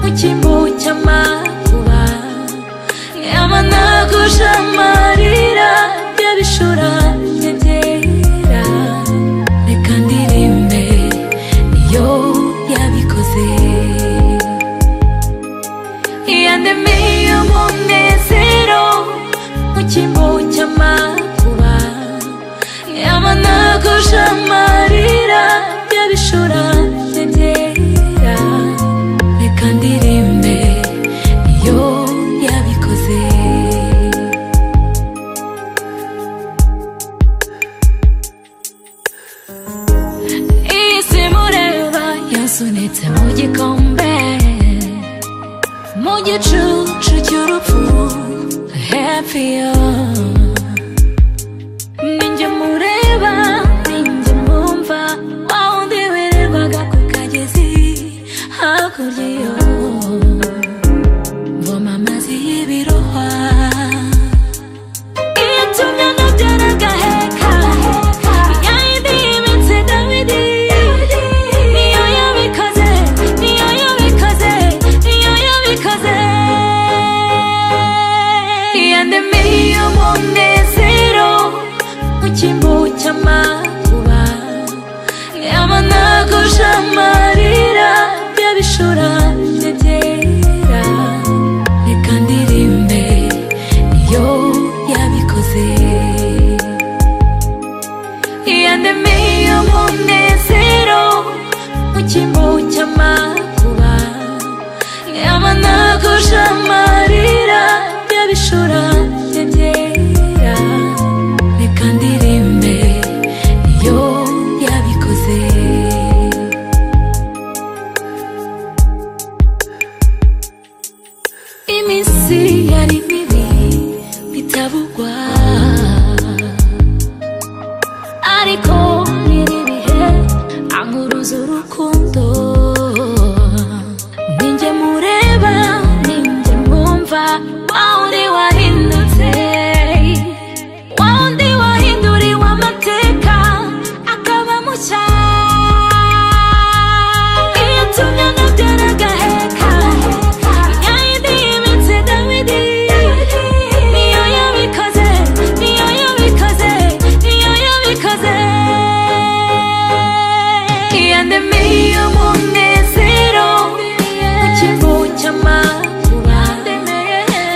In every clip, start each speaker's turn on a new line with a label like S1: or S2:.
S1: igihu cy'amakuba yamanaguje amarira y'abishura nyegera reka ndirimbe iyo yabikoze iyandemiye umunezero mu kimbo cy'amakuba yamanaguje amarira y'abishura nyegera reka ndirimbe iyo yabikoze iyi si mureba yasunitse mu gikombe mu gicucu cy'urupfu hepiyo ninjye mureba ninjye mumva wa wundi wirirwaga ku kagezi hakurya yo mvoma amazi y'ibirohwa itumya nabyara agaheka ya yindi y'iminsi dawidi niyo yabikoze niyo yabikoze niyo yabikoze yandemiye umunezero mu cyimbo cy'amakuba yamanaguje amarira y'abishura n'ibyera reka ndirimbe iyo yabikoze yandemiye umunezero mu cyimbo cy'amakuba yamanaguje amarira y'abishura n'ibyera reka ndirimbe iyo yabikoze iminsi yari mibi bitabugwa ariko nyiri ibihe ankuruza urukundo ninjye mureba ninjye mwumva wa wundi wahindutse wa wundi wahinduriwe amateka akaba mushya iyo tumya nabyara agaheka ya yindi y'iminsi dawidi niyo yabikoze niyo yabikoze niyo yabikoze yandemiye umunezero mu kimbo cy'amakuba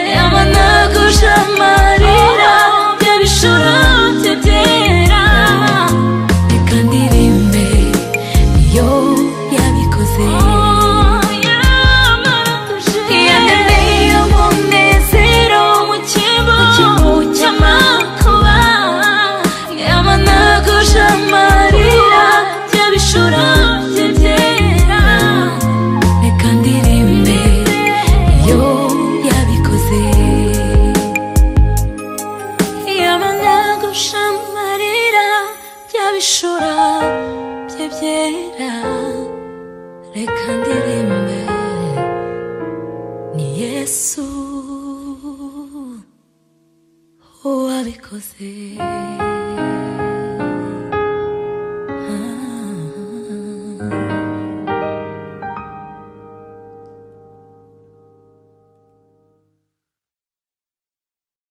S1: yamanaguje amarira y'abishura bye byera reka ndirimbe iyo yabikoze yandemiye umunezero mu kimbo cy'amakuba yamanaguje amarira y'abishura bye byera reka ndirimbe iyo yabikoze yamanaguje amarira y'abishura bye byera reka ndirimbe ni yesu wabikoze